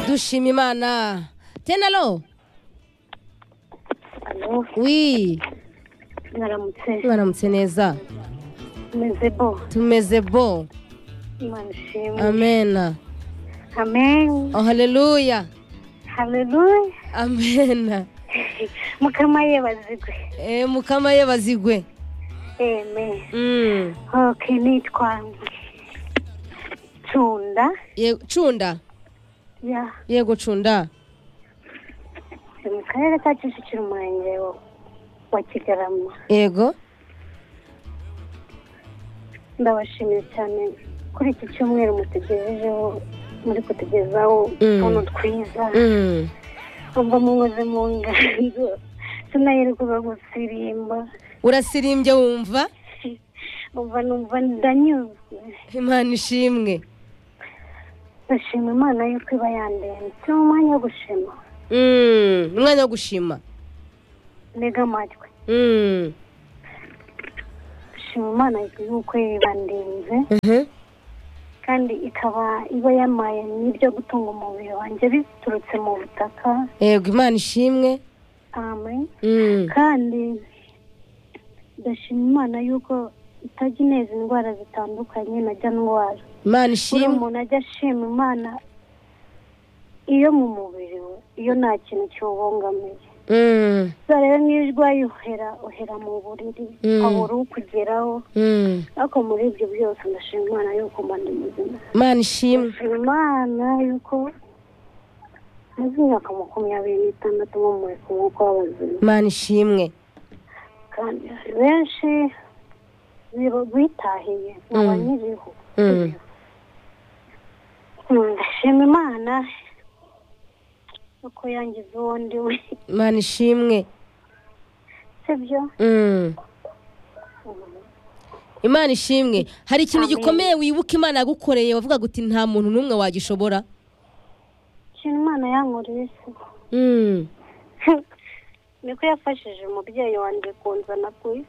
dushima imana tenalo Alo, wi mwaramutse mwaramutse neza meze bo tumeze bo imana ishimwe amena amen oh, haleluya haleluya amena mukama yebazigwe e, mukama ye bazigwe amen mm. ok nitwa tunda Ye- cunda ya yego cunda ni mu karere ka kicukiro umurenge wa- wa kigarama yego ndabashimiye cyane kuri iki cyumweru mutegerejeho muri kutugezaho Mm. utuntu twiza mm. ubwo munyuze mu nganzo sinayirirwa gusirimba urasirimbye wumva umva numva ndanyuzwe imana ishimwe ndashima imana yuko iba yandenze ni umwanya wo gushima mm. umwanya wo gushima mbega amatwi mm. ndashima imana yuko yibandenze Mhm. kandi ikaba iba yamaye n'ibyo gutunga umubiri wanjye biturutse mu butaka yego imana ishimwe amen mm. kandi ndashima imana yuko itajya ineza indwara zitandukanye najya ndwara imana buriya ishimwe umuntu ajya ashima imana iyo mu mubiri we iyo nta kintu kiwubungamiye mm. gusa rero niyo urwaye uhera uhera mu buriri Mm. habura ukugeraho mm. ariko muri ibyo byose ndashima imana yuko mba ndi muzima imana ishimwe ndashima imana yuko maze imyaka makumyabiri n'itandatu mu muri ku mwuka w'abazima imana ishimwe kandi hari benshi biba- bitahiye nkaba Mm. nkiriho Mm. Mm, ndashima imana uko yangize uwo ndi we imana ishimwe sibyo mm. imana ishimwe hari ikintu Amen. gikomeye wibuka imana yagukoreye wavuga guti nta muntu n'umwe wagishobora ikintu imana yankoreye se mm. niko yafashije umubyeyi wanjye kunzana ku isi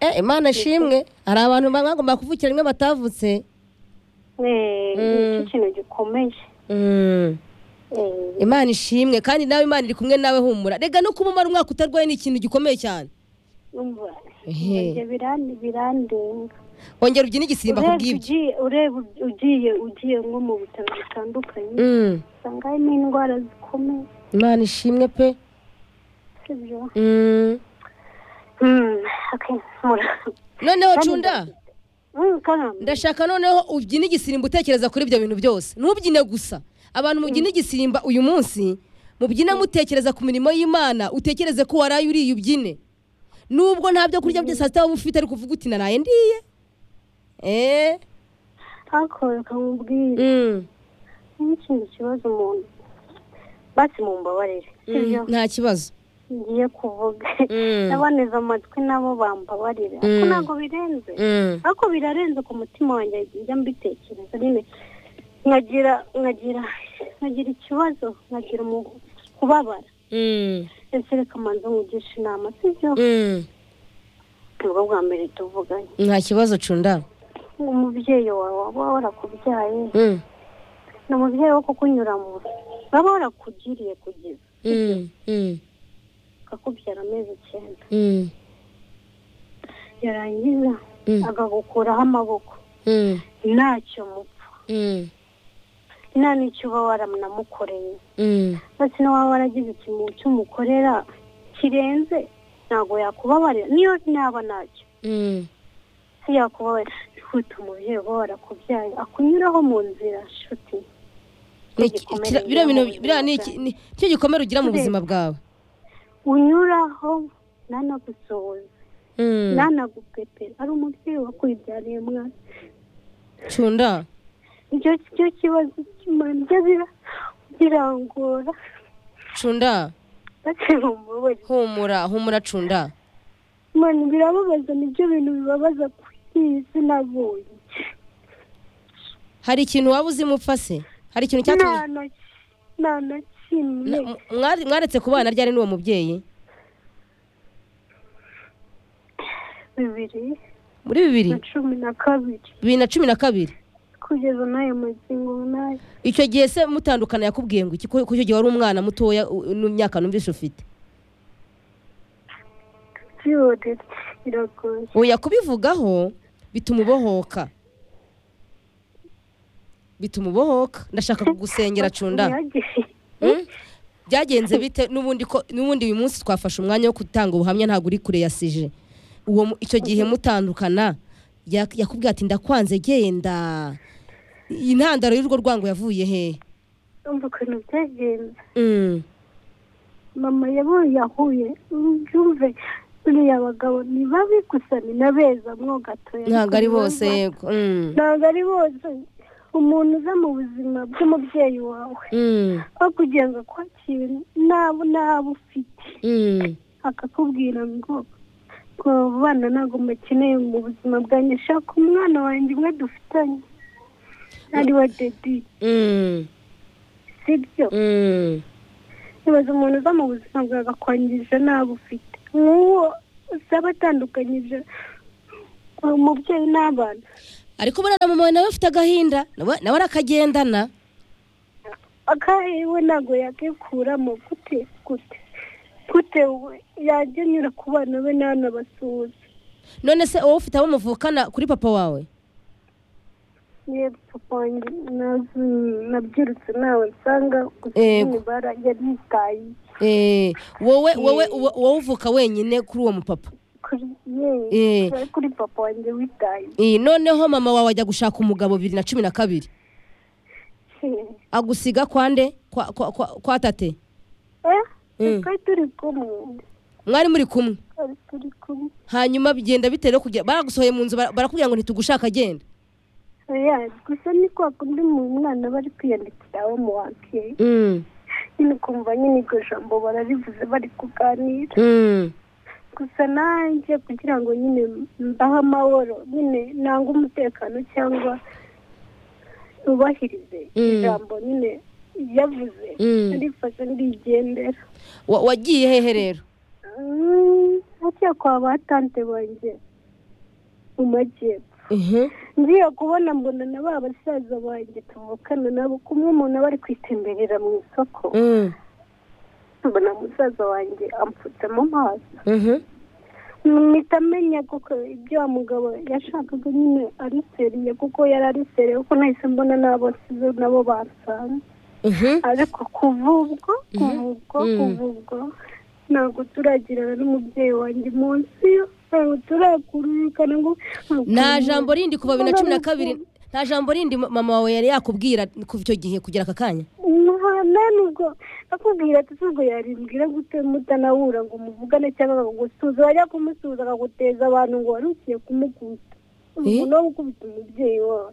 e, imana ishimwe hari abantu bagomba kuvukira rimwe batavutse Eh, Mm. nicyo kintu gikomeye mm. Eh, imana ishimwe kandi nawe imana iri kumwe nawe humura rega no kuba umara umwaka utarwaye ni ikintu gikomeye cyane umva, Ehe. ibyo birandi- birandenga wongera ubyine igisimba ku ureba bw'ibyo ugiye- ureba ugiye ugiye nko mu bitaro bitandukanye Mm. usanga harimo indwara zikomeye imana ishimwe pe sibyo Mm. Mm, okay, mura. noneho Kandi cunda Mm, karamba. ndashaka noneho ubyina igisimba utekereza kuri ibyo bintu byose ntubyine gusa abantu mubyina igisimba uyu munsi mubyina mutekereza ku mirimo y'imana utekereze ko waraye uriye ubyine nubwo nta byo kurya byose hasi waba ufite ariko uvuga uti naraye ndiye eee ariko reka nkubwire niba ikindi kibazo umuntu basi mumbabarire sibyo nta kibazo ngiye kuvuga Mm. n'aboneza amatwi nabo bambabarire ariko Mm. ntabwo birenze Mm. ariko birarenze ku mutima wanjye njya mbitekereza nyine nkagira nkagira nkagira ikibazo nkagira umu- kubabara Mm. ese reka manza nkugishe inama sibyo Mm. nibwo bwa mbere tuvuganye nta kibazo cunda umubyeyi wawe waba warakubyaye Mm. ni umubyeyi wo kukunyuramo baba warakugiriye kugeza Mm. Mm. akakubyara amezi icyenda Mm. yarangiza Mm. akagukuraho amaboko Mm. ntacyo mupfa Mm. nta n'icyo uba waranamukoreye Mm. ndetse na waba waragize ikintu cy'umukorera kirenze ntabwo yakubabarira niyo naba ntacyo Mm. si yakubabarira ihute umubyeyi uba warakubyaye akunyuraho mu nzira shuti Ni iki- kira- biriya bintu biriya ni iki- ni- nicyo gikomere ugira mu buzima bwawe unyuraho ntanagusohoze Mm. ntanagupepera ari umubyeyi wakwibyariye mwana cunda icyo cyo kibazo kimanjya bira birangora cunda ndetse mumubabare humura humura cunda mwana birababaza nibyo bintu bibabaza ku isi nabonye hari ikintu waba uzi mupfa se hari ikintu nta cyatumye na nta na kimwe Na- mu- mwari- mwaretse kubana ryari n'uwo mubyeyi bibiri muri bibiri na cumi na kabiri bibiri na cumi na kabiri kugeza n'ayo magingo n'ayo icyo gihe se mutandukana yakubwiye ngo iki ko ko icyo gihe wari umwana mutoya u- n'imyaka numvise ufite byose biragoye oya kubivugaho bituma ubohoka bituma ubohoka ndashaka kugusengera cunda Ntihagire- Mm? byagenze bite n'ubundi ko n'ubundi uyu munsi twafashe umwanya wo gutanga ubuhamya ntabwo uri kure ya sije uwo mu- icyo gihe mutandukana yak- yakubwiye ati ndakwanze genda iyi ntandaro y'urwo rwango yavuye he Urumva ukuntu byagenze Mm. mama yabonye yahuye byumve buriya abagabo ni babi gusa ni na beza mwo gatoya ntabwo ari Ariko bose urumva- yego Mm. ntabwo ari bose umuntu uza mu buzima bw'umubyeyi wawe Mm. aho kugira ngo akwakire nabo nabo ufite Mm. akakubwira ngo ngo abana ntabwo mukeneye mu buzima bwanjye shaka umwana wanjye umwe dufitanye ari wa dedi Mm. sibyo Mm. nibaza umuntu uza mu buzima bwawe akakwangirije nabo ufite nk'uwo usaba atandukanyije umubyeyi n'abana ariko ubona na mama wawe nawe afite agahinda nawe nawe arakagendana akahiwe ntabwo yakikuramo gute gute gute we yajya anyura ku bana be ntanabasuhuze none se wowe ufite abo muvukana kuri papa wawe niba papa wanjye nazi- nabyirutse ntawe nsanga gusa Yego. nyine bara- yaritaye Eh, wowe wowe wo- wowe uvuka wenyine kuri uwo mupapa kuri ye Eh, kuri papa wanjye witaye eh, noneho mama wawe ajya gushaka umugabo bibiri na cumi na kabiri agusiga kwande kwa, kwa, kwa, kwa tate eh Mm. twari turi kumwe mwari muri kumwe twari turi kumwe hanyuma bigenda bitewe no kugera baragusohoye mu nzu bara- barakubwira ngo ntitugushaka agenda oya gusa ni kwa kundi mu mwana bari kwiyandikira wo mu wa kera mm, nyine ukumva nyine iryo jambo bararivuze bari kuganira mm, gusa nanjye kugira ngo nyine mbahe amahoro nyine ntange umutekano cyangwa nubahirize Mm. ijambo nyine yavuze Mm. ndifashe ndigendera Wa- wagiye hehe rero Mm, haciye kwa ba tante banjye mu majyepfo Mhm. ngiye kubona mbona na ba basaza banjye tuvukana nabo kumwe umuntu aba ari kwitemberera mu isoko Mm, mbona musaza wanjye amfutse mu maso mhm. mpita amenya kuko ibyo wa mugabo yashakaga nyine ari seriye kuko yari ari seriye kuko nahise mbona nabo sizo nabo basanze Mhm. ariko kuva ubwo kuva ubwo Mhm. kuva ubwo ntabwo turagirana n'umubyeyi wanjye munsi yo ntabwo turakururikana ngo nta jambo rindi kuva bibiri na cumi na Ntabwo- kabiri nta jambo rindi ma- mama wawe yari yakubwira kuva icyo gihe kugera aka kanya nta nta nubwo akubwira ati ubwo yarimbwira gute mutanahura ngo muvugane cyangwa akagusuhuza wajya kumusuhuza akaguteza abantu ngo wari ugiye kumukubita Eh? umuntu wo gukubita umubyeyi wawe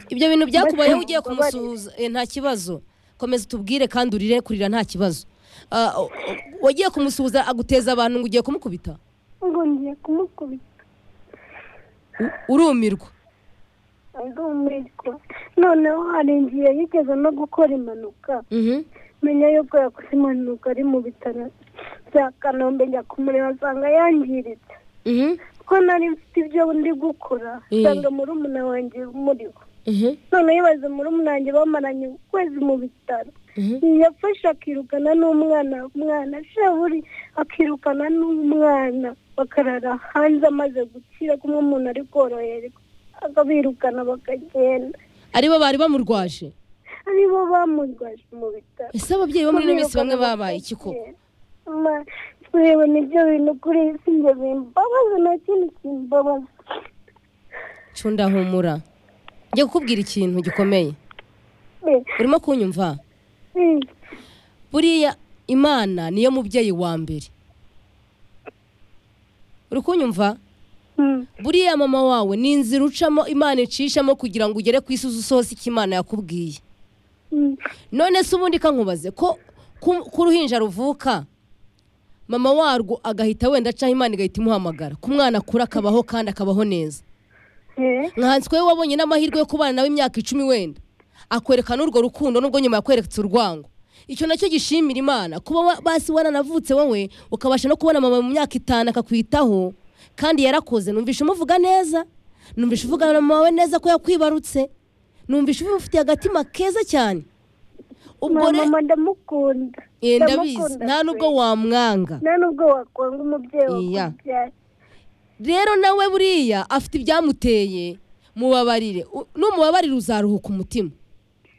ibyo bintu byakubayeho ugiye Mbese mumbabarire. kumusuhuza Eh, nta kibazo komeza utubwire kandi urire kurira nta kibazo Ah, o- o- wagiye kumusuhuza aguteza abantu ngo ugiye kumukubita ngo ngiye kumukubita U- urumirwa ndumirwa noneho hari igihe yigeze no gukora impanuka Mhm. menya yuko yakoze impanuka ari mu bitaro bya kanombe njya kumureba asanga yangiritse Mhm. ko nari mfite ibyo ndi gukora Eh. nsanga murumuna wanjye muriho Mhm. none yibaze muri umunange bamaranye ukwezi mu bitaro Mhm. yafashe akirukana n'umwana umwana shaburi akirukana n'umwana bakarara hanze amaze gukira kumwe umuntu ari koroherwa akabirukana bakagenda aribo bari bamurwaje aribo bamurwaje mu bitaro ese ababyeyi bo muri ino minsi bamwe babaye iki koko Ma- kureba nibyo bintu kuri iyi si njye bimbabaza nta kintu kimbabaza cunda humura njye kukubwira ikintu gikomeye Eh, urimo kunyumva eh, buriya imana niyo mubyeyi wa mbere uri kunyumva mm, buriya mama wawe ni inzira ucamo imana icishamo kugira ngo ugere ku isi usohose icyo imana yakubwiye mm, none se ubundi kankubaze ko ku- ko uruhinja ruvuka mama warwo agahita wenda acaho imana igahita imuhamagara ku mwana akura akabaho kandi akabaho neza eh, nka twe wabonye n'amahirwe yo kubana nawe imyaka icumi wenda akwerekana urwo rukundo nubwo nyuma yakweretse urwango icyo nacyo gishimira imana kuba wa- basi waranavutse wowe ukabasha no kubona mama mu myaka itanu akakwitaho kandi yarakoze numvishe umuvuga neza numvise uvugana na mama wawe neza ko yakwibarutse numvise ubifitiye agatima keza cyane ubwo re- mama ndamukunda Eh, ndabizi nta n'ubwo wamwanga nta nubwo wakwanga umubyeyi Iya. wakubyaye rero nawe buriya afite ibyamuteye mubabarire U- numubabarire uzaruhuka umutima